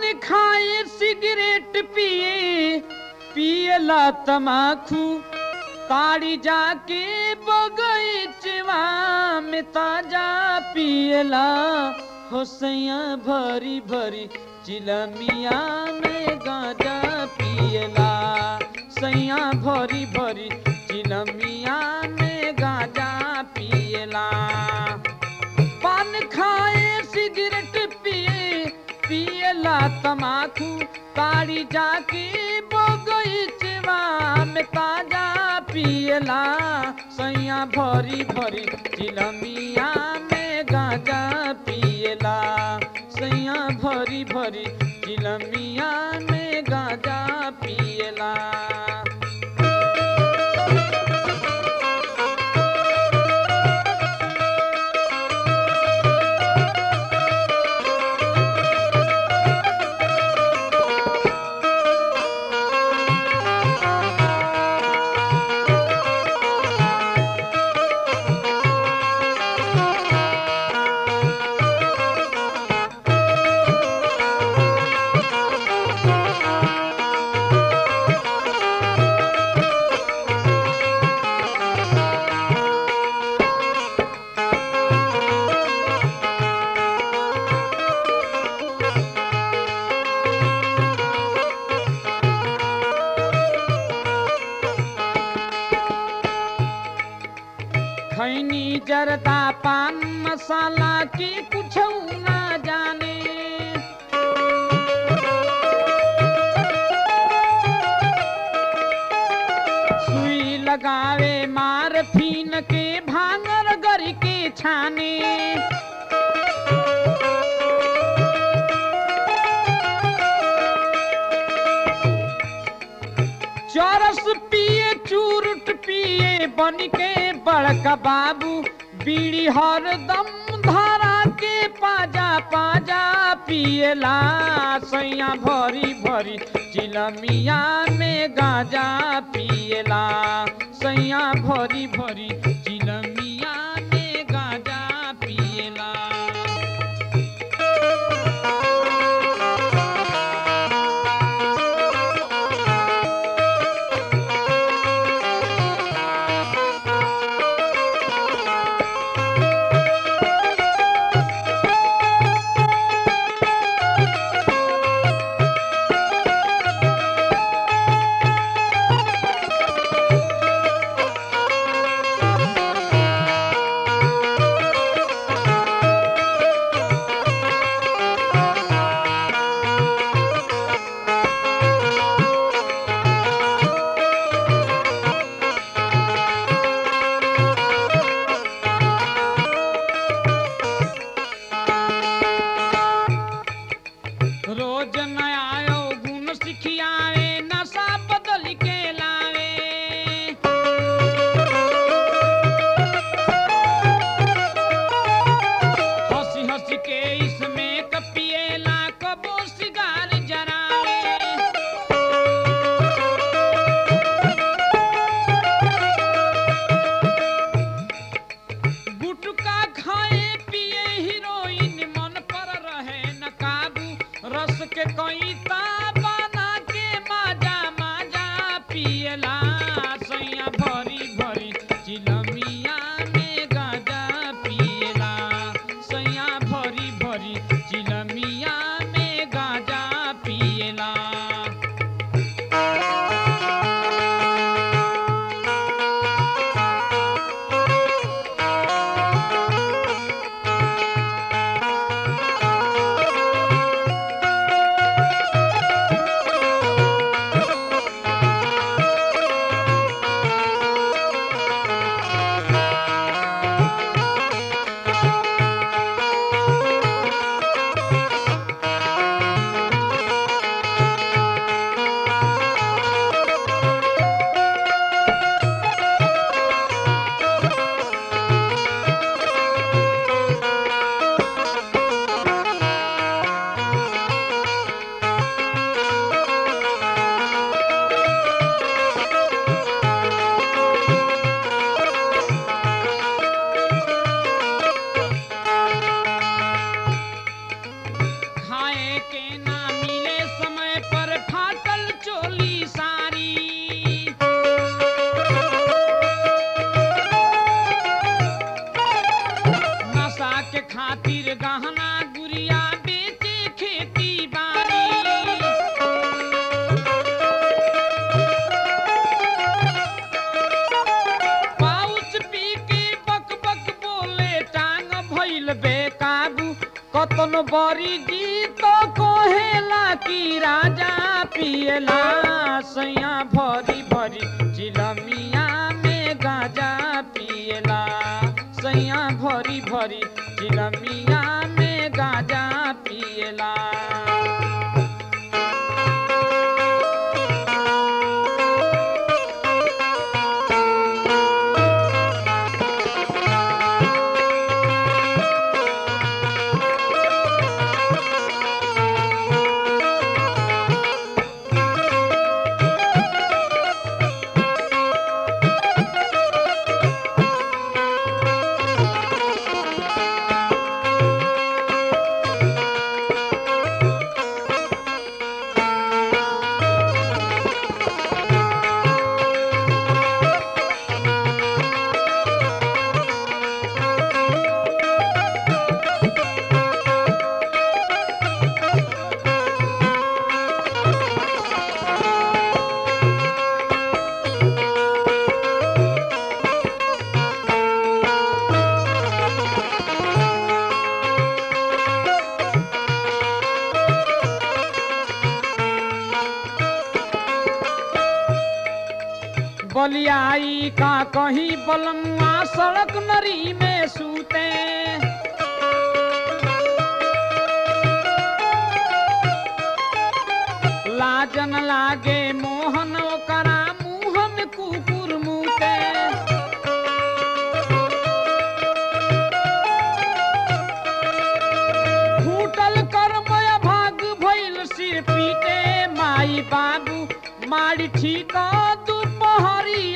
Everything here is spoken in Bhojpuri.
खाए सिगरेट पिए पियला तमाखू ताड़ी जाके बगीचवा में ताजा पियला होसैया भरी भरी चिलमिया में गाजा पियला सैया भरी भरी चिलमिया में गाजा पियला पान खाए सिगरेट पिए पियला तमाकू ताड़ी जाके बगीचवा में ताजा पियला सैया भरी भरी चिलमिया में गाजा पियला सैया भरी भरी चिलमिया में गाजा पियला खैनी जरदा पान मसाला की कुछ ना जाने सुई लगावे मार फीन के भांगर गर के छाने चरस पिए चूरुट पिए बन के बड़का बाबू बीड़ी हरदम धारा के पाजा पाजा पियला सैया भरी भरी चिलमिया में गाजा पियला सैया भरी भरी चिलमिया में गाजा पियला रोज नया गुण सिखियावे नशा बदल के लावे हंसी हंसी के इसमें कपिएला कबो सिगार जरावे गुटका खाए पिए हीरोइन मन पर रहे न काबू रस के कोई बना के माजा माजा पियला सैया भरी भरी चिलमिया में गाजा पियला सैया भरी भरी चिलमिया में गाजा पियला खाए के ना मिले बरी जी तो कोहेला की राजा पियला सैया भरी भरी चिलमिया में गाजा पियला सैया भरी भरी चिलमिया में गाजा पियला बलियाई का कहीं बलमुआ सड़क नरी में सूते लाजन लागे मोहन ओकरा मुंह में कुकुर मुते फूटल कर्म भाग भइल सिर पीटे माई बाबू मारी ठीक दुपहरी